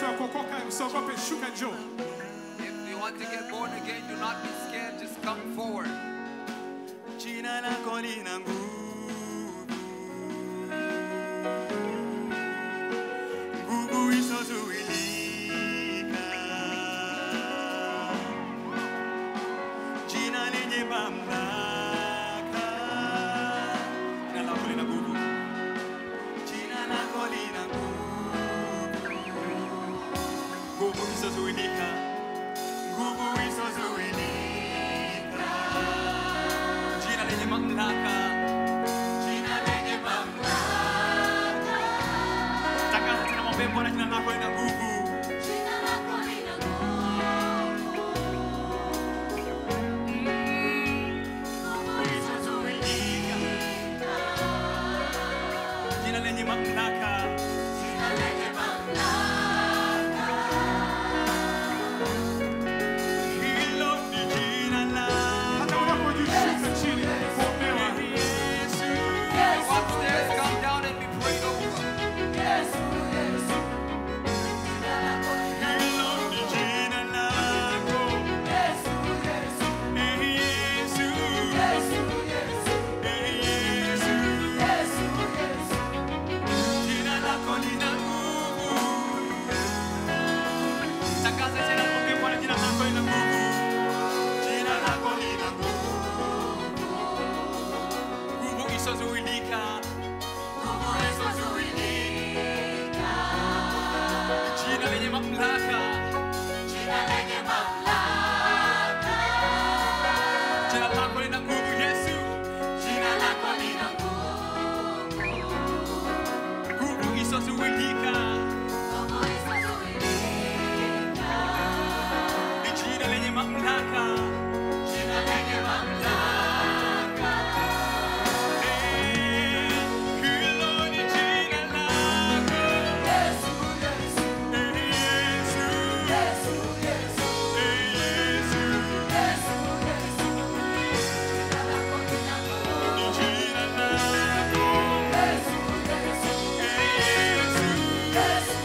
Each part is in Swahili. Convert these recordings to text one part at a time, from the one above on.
wa kuokoka, usiogope, shuka njoo. If you want to get born again, do not be scared. Just come forward. Jina lako lina nguvu, nguvu isiyozuilika, jina lenye mamlaka. Jina lako lina nguvu, jina lako lina nguvu, nguvu isiyozuilika, nguvu isiyozuilika jina lenye mamlaka, jina lenye mamlaka. Tangaza tena, mwambie Bwana, jina lako lina nguvu. Isiyozuilika. Jina lenye mamlaka, hilo ni jina lako. Hata unapojishusha chini kuombewa, Yesu. Upstairs, come down and be prayed over. Hilo ni jina lako. Eh, Yesu. Eh, Yesu. Jina lako lina nguvu. Tangaza tena, mwambie Bwana, jina lako lina nguvu. Jina lako lina nguvu. Nguvu isiyozuilika. Nguvu isiyozuilika. Jina lenye mamlaka. Jina lako lina nguvu, Yesu. Jina lako lina nguvu isiyozuilika. Ni jina lenye mamlaka. Jina lenye mamlaka. Eh, hilo ni jina lako. Eh, Yesu. Eh, Yesu. Ni jina lako. Eh, Yesu.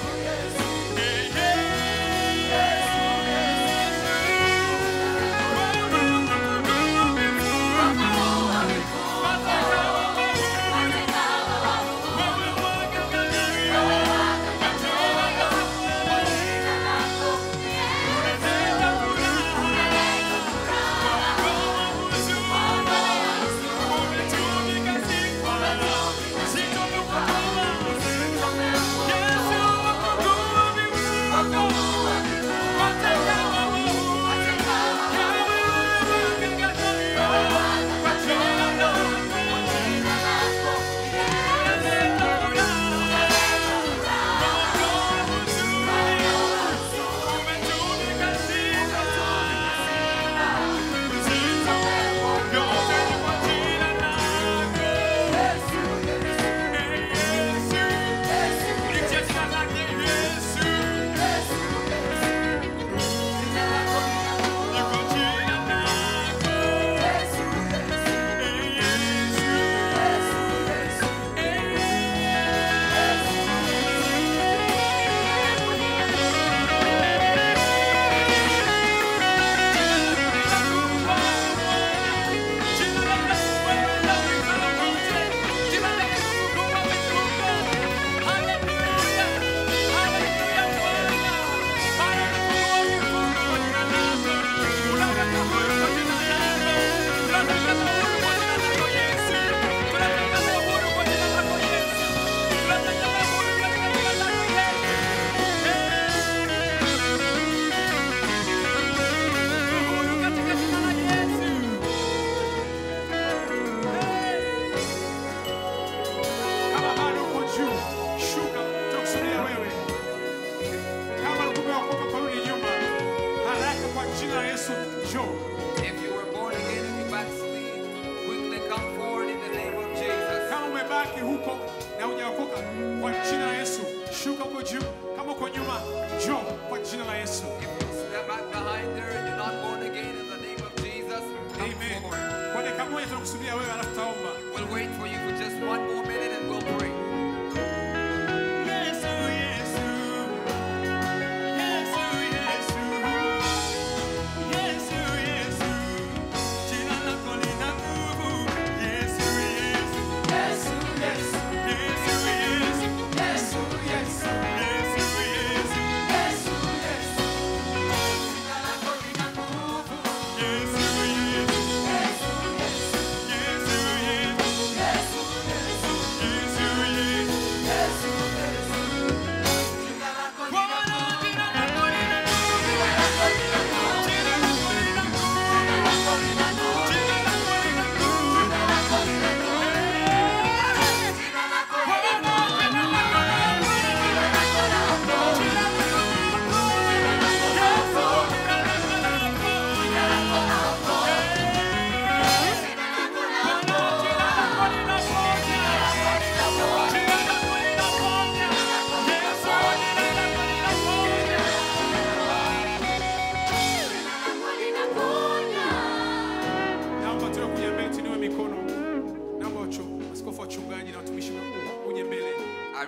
kama bado uko juu, shuka, tutakusudia wewe. Kama ulikuwa umeokoka ukarudi nyuma, haraka kwa jina la Yesu, njoo. If you were born again and you backslid, quickly come forward in the name of Jesus. Kama umebaki huko na hujaokoka, kwa jina la Yesu, shuka huko juu. Kama uko nyuma, njoo kwa jina la Yesu. If you step back behind there and you're not born again in the name of Jesus, come Amen. forward. Kwa dakika moja tunakusudia wewe, alafu tutaomba. We'll wait for you for just one more minute and we'll pray. Yesu, Yesu.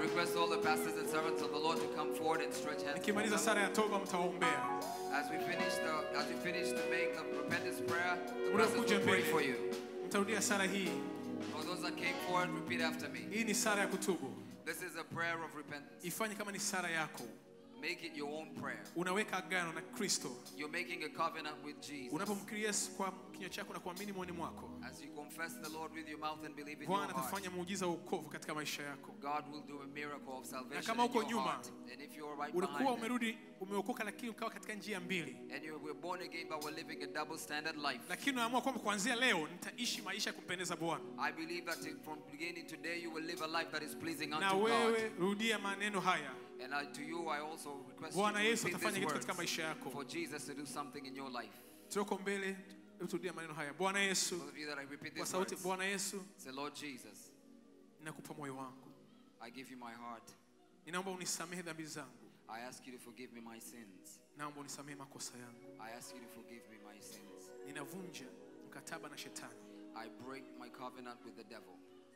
request all the pastors and servants of the Lord to come forward and stretch hands. nikimaliza towards sala them. ya toba mtawaombea As we finish the as we finish to make the repentance prayer, the Unakuja pastors will pray mbele. for you. mtarudia sala hii For those that came forward, repeat after me. hii ni sala ya kutubu This is a prayer of repentance. ifanye kama ni sala yako Make it your own prayer. unaweka agano na kristo You're making a covenant with Jesus. unapomkiri yesu kwa kinywa chako na kuamini moyoni mwako As you confess the Lord with your mouth and believe in your bwana heart, atafanya muujiza wa ukovu katika maisha yako God will do a miracle of salvation kama in uko your nyuma, heart. And if you're right ulikuwa behind them, umerudi umeokoka lakini ukawa katika njia mbili and you were born again but we're living a double standard life, lakini unaamua kwamba kuanzia leo nitaishi maisha ya kumpendeza bwana I believe that in- from beginning today you will live a life that is pleasing na unto God. wewe rudia maneno haya And I, to you, I also request you bwana to yesu repeat atafanya these kitu words katika maisha yako for Jesus to do something in your life. tuoko mbele hebu turudia maneno haya bwana yesu Those of you that I repeat kwa these sauti words, bwana yesu say, Lord Jesus, ninakupa moyo wangu I give you my heart. ninaomba unisamehe dhambi zangu I ask you to forgive me my sins. naomba unisamehe makosa yangu I ask you to forgive me my sins. ninavunja mkataba na shetani I break my covenant with the devil.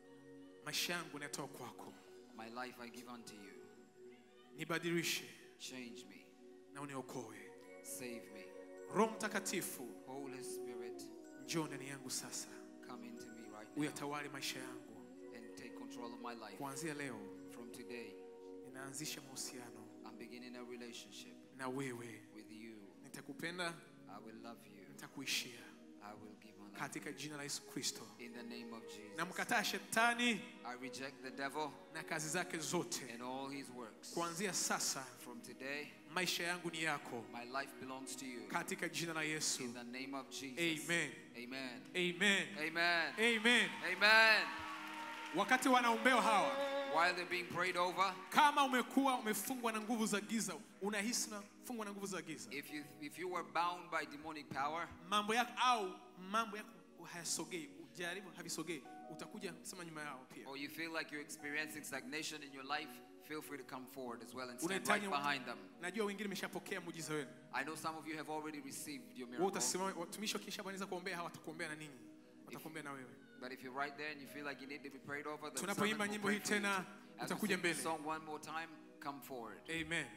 maisha yangu nayatoa kwako My life I give unto you. nibadilishe Change me. na uniokoe Save me. roho mtakatifu Holy Spirit, njoo ndani yangu sasa come into me right now uyatawale maisha yangu and take control of my life. kuanzia leo From today, ninaanzisha mahusiano I'm beginning a relationship na wewe with you. nitakupenda I will love you. nitakuishia I will give my life. katika jina la yesu kristo In the name of Jesus. namkataa shetani I reject the devil na kazi zake zote and all his works. kuanzia sasa From today, maisha yangu ni yako my life belongs to you. katika jina la yesu In the name of Jesus. Amen. Amen. amen Amen. amen Amen. wakati wanaombewa hawa While they're being prayed over, kama umekuwa umefungwa na nguvu za giza unahisi unafungwa na nguvu za giza if you if you were bound by demonic power, mambo yako au mambo yako hayasogei ujaribu havisogei utakuja sema nyuma yao pia or you feel like you're experiencing stagnation in your life, feel free to come forward as well and stand right unahitaji behind them. najua wengine meshapokea muujiza wenu I know some of you have already received your wewe miracle. utasimama watumishi wakisha wanaweza kuombea hawa watakuombea na ninyi watakuombea na wewe But if you're right there and you feel like you need to be prayed over, the Tunapoimba servant will nyimbo pray hii for you. tena, As we utakuja sing this mbele. song one more time, come forward. amen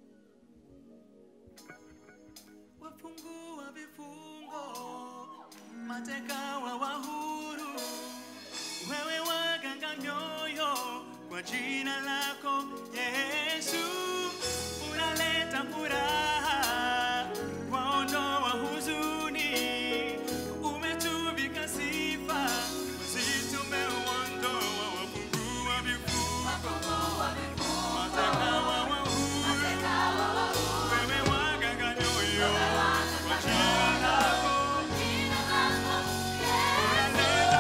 wafungua vifungo, mateka wa wahuru, wewe waganga mioyo kwa jina lako Yesu, unaleta furaha, waondoa huzuni, umetuvika sifa, sisi tumeuondoa, wafungua vifungo, mateka wa wahuru wewe waganga nyoyo kwa jina lako unaleta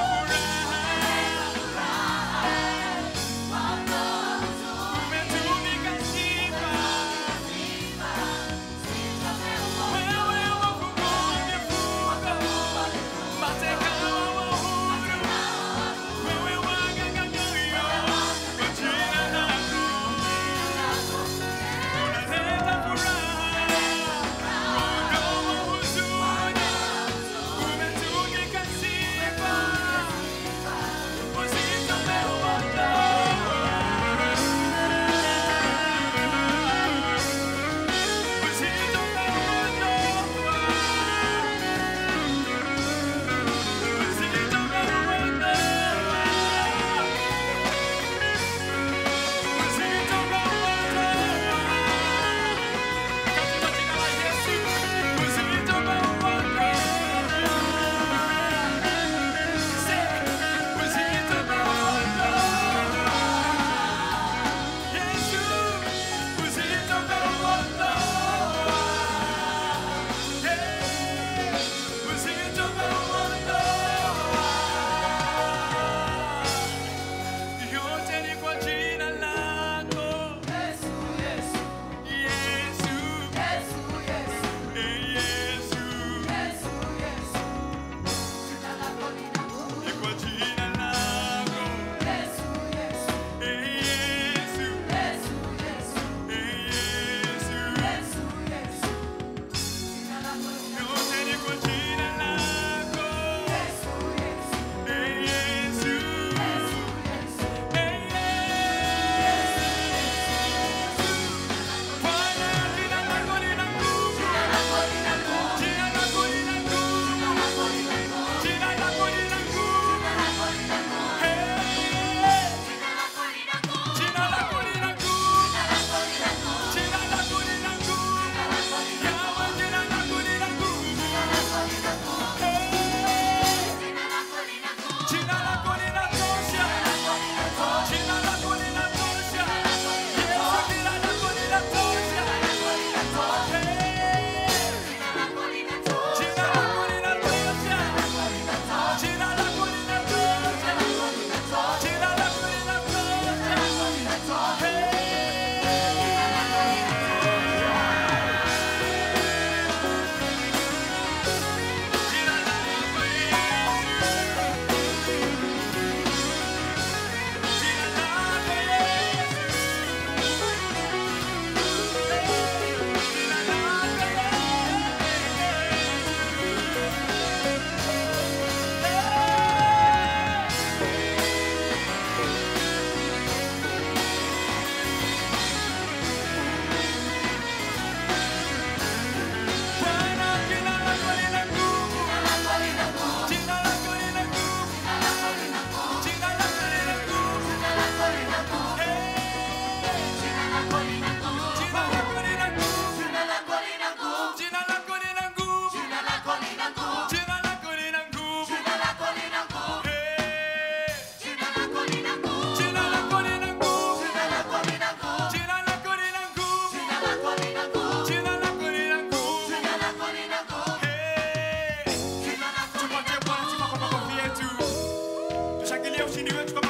tushangilie ushindi wetu kama